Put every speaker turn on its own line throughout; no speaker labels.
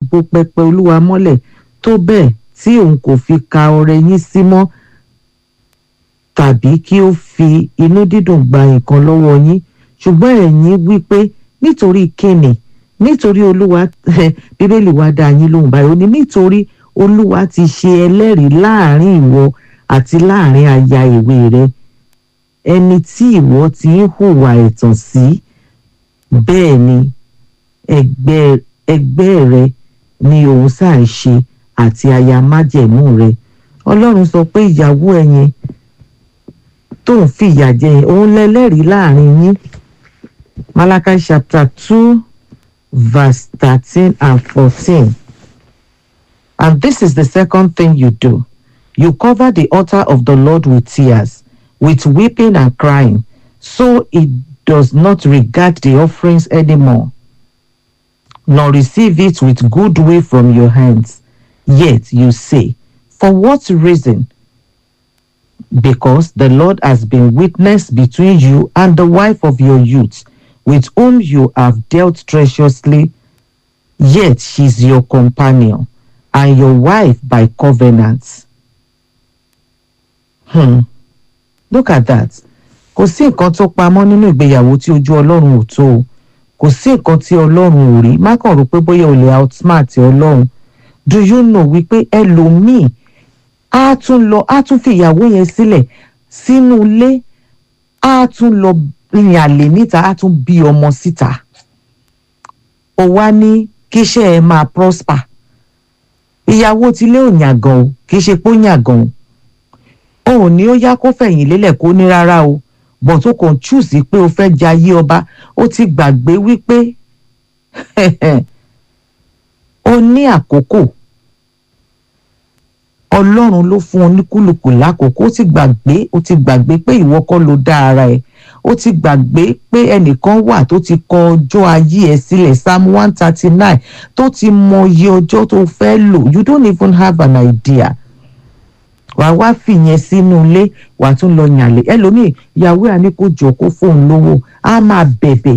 bo pẹpẹ olúwa mọ́lẹ̀ tó bẹ́ẹ̀ tí òun kò fi ka ọrẹ yín sí mọ́ tàbí kí ó fi inú dídùn gba nǹkan lọ́wọ́ yín ṣùgbọ́n ẹ̀yin wí pé nítorí kíni nítorí olúwa bíbélì wa dá yín lóhùn báyìí ó ní nítorí olúwa ti ṣe ẹlẹ́rìí láàrin ìwọ àti láàrin aya ìwé rẹ ẹni tí ìwọ ti ń hùwà ẹ̀tàn sí bẹ́ẹ̀ ni ẹgbẹ́ ẹgbẹ́ rẹ ni òun sáà ń ṣe àti aya májẹ̀mú rẹ ọlọ́run sọ pé ìyàwó ẹ yẹn tó ń fìyà jẹ yẹn òun lẹ́lẹ́rìí láàrin yín Malachi chapter two verse thirteen and fourteen and this is the second thing you do you cover the altar of the Lord with tears with weeping and crying so it does not regard the offerings anymore nor receive it with good will from your hands yet you say for what reason because the Lord has been witness between you and the wife of your youth, with whom you have dealt treacherously, yet she is your companion and your wife by covenant. Hmm. Look at that. Kò sí nǹkan tó pamọ́ nínú ìgbéyàwó tí ojú Ọlọ́run ò tó o. Kò sí nǹkan tí Ọlọ́run ò rí. Má kàn rò pé bóyá o lè outsmart Ọlọ́run. Do you know wípé ẹlòmíì á tún lọ á tún fi ìyàwó yẹn sílẹ̀ sínú ilé á tún lọ rìn àlè níta á tún bí ọmọ síta ó wá ní kíṣẹ́ ẹ máa prosper ìyàwó tilé ò yàgàn o kì í ṣe pé ó yàgàn o òun ní ó yá kó fẹ̀yìn lélẹ̀ kó ní rárá o bọ̀ tó kàn chúùsì pé o fẹ́ jayé ọba ó ti gbàgbé wípé o ní àkókò ọlọ́run ló fún oníkúlùkù lákòókò ó ti gbàgbé ó ti gbàgbé pé ìwọ kọ́ ló dá ara ẹ̀ ó ti gbàgbé pé ẹnìkan wà tó ti kọ ọjọ́ ayé ẹ̀ sílẹ̀ psalm one thirty nine tó ti mọ iye ọjọ́ tó fẹ́ lò you don't even have an idea wà á wá fìyẹn sínú ilé wà á tún lọ yànlẹ̀ ẹlòmíì ìyàwó ẹ̀ á ní kó jọ kó fóun lówó á máa bẹ̀bẹ̀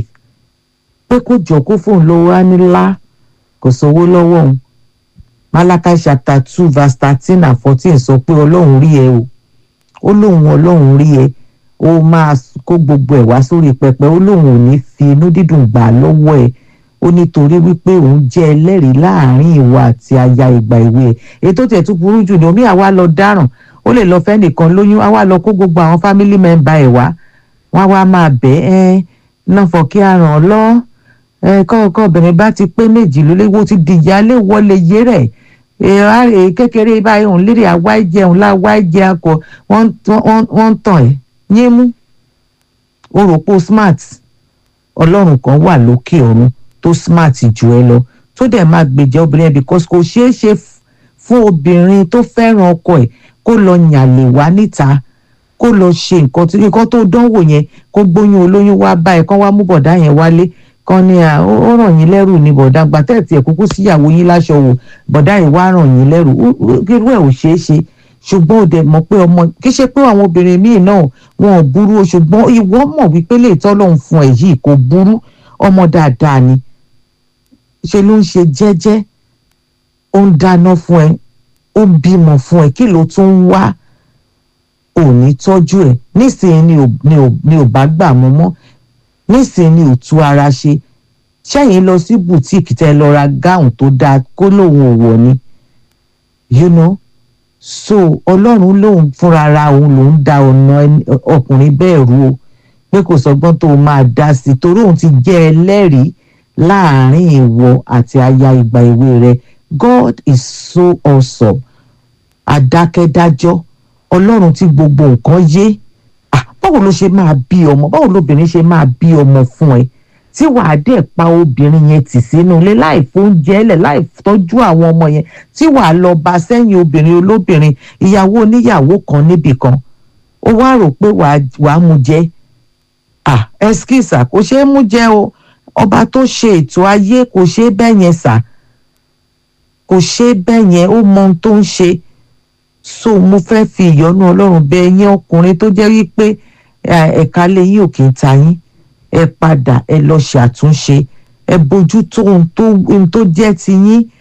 pé kó jọ kó fóun lówó á ní lá kò sówó lọ́wọ́ òun Malachi chapter two verse thirteen and fourteen sọ pé ọlọ́run rí ẹ o ó lóun ọlọ́run rí ẹ ó máa kó gbogbo ẹ̀ wá sórí pẹpẹ ó lóun ò ní fi inú dídùn gbà lọ́wọ́ ẹ ó nítorí wípé òun jẹ́ ẹlẹ́rìí láàrin ìwọ àti aya ìgbà ìwé ẹ̀ ètò tẹ̀ tún burú jù ní omi àwa lọ dáràn ó lè lọ fẹ́ nìkan lóyún àwa lọ kó gbogbo àwọn family member ẹ̀ wá wọ́n wá máa bẹ̀ ẹ́ náà fọ kí a ràn ọ́ lọ́ ẹ̀ kọ́ọ̀kan obìnrin bá ti pé méjì lólówó ti dìyálé wọlé yé rẹ̀ èrè kékeré báyìí òun lérè àwa jẹun láwa jẹ akọ wọ́n ń tàn ẹ́ yín mú o rò pé o smart ọlọ́run kan wà lókè ọ̀run tó smart jù ẹ lọ tó dẹ̀ máa gbèjà obìnrin ẹ̀ because kò ṣeé ṣe fún obìnrin tó fẹ́ràn ọkọ ẹ̀ kó lọ yànlè wá níta kó lọ ṣe nǹkan tó nǹkan tó dánwò yẹn kó gbóyún olóyún wá báyìí kán wá mú bọ̀dá yẹn wálé kan ní à ó ràn yín lẹ́rù ní bọ̀dá gbàtẹ́ẹ̀tì ẹ̀ kúkú síyàwó yín láṣọ wò bọ̀dá yìí wá ràn yín lẹ́rù irú ẹ̀ ò ṣeé ṣe ṣùgbọ́n ó dẹ̀ mọ̀ pé ọmọ kì í ṣe pé àwọn obìnrin míì náà wọn ò burú o ṣùgbọ́n ìwọ mọ̀ wípé lè tọ́lọ́hún fún ẹ yìí kò burú ọmọ dáadáa ni ṣe ló ń ṣe jẹ́jẹ́ ó ń dáná fún ẹ ó ń bímọ fún ẹ kí ló tún ń wá ò ní tọ́jú ẹ nísìnyí ni ò bá gbà mọ́ mọ́ nísìnyí ni ò tú ara ṣe ṣẹ́yìn lọ sí bùtíìkì tẹ́ lọ ra gáùn tó dáa kó lóun ò wọ̀ ni you know so ọlọ́run lòun fúnra ra òun lòun da ọ̀nà ọkùnrin bẹ́ẹ̀ rú o pé kò sọgbọ́n tó máa dá sí i torí òun ti jẹ́ ẹlẹ́rìí láàrin ìwọ àti aya ìgbà èwe rẹ God is so awesome adákẹ́dájọ́ ọlọ́run tí gbogbo nǹkan yé ah báwo ló ṣe máa bí ọmọ báwo lóbìnrin ṣe máa bí ọmọ fún ẹ tí wàá dẹ̀ pa obìnrin yẹn tì sínú ilé láì fóúnjẹ lẹ̀ láì tọ́jú àwọn ọmọ yẹn tí wàá lọ bá sẹ́yìn obìnrin olóbìnrin ìyàwó oníyàwó kan níbì kan ó wá rò pé wàá mú jẹ ah ẹskísà kò ṣeé mú jẹ o ọba tó ṣe ètò ayé kò ṣeé bẹ́ẹ̀ yẹn sà kò ṣeé bẹ́ẹ̀ yẹn ó mọ ohun tó ń ṣe so mo fẹ́ fi ìyọ́nú ọlọ́run bẹ ẹ̀yin ọkùnrin tó jẹ́ wípé ẹ̀ka lé yín ò kì í ta yín ẹ padà ẹ lọ ṣàtúnṣe ẹ bójú tó ohun tó ohun tó jẹ́ ti yín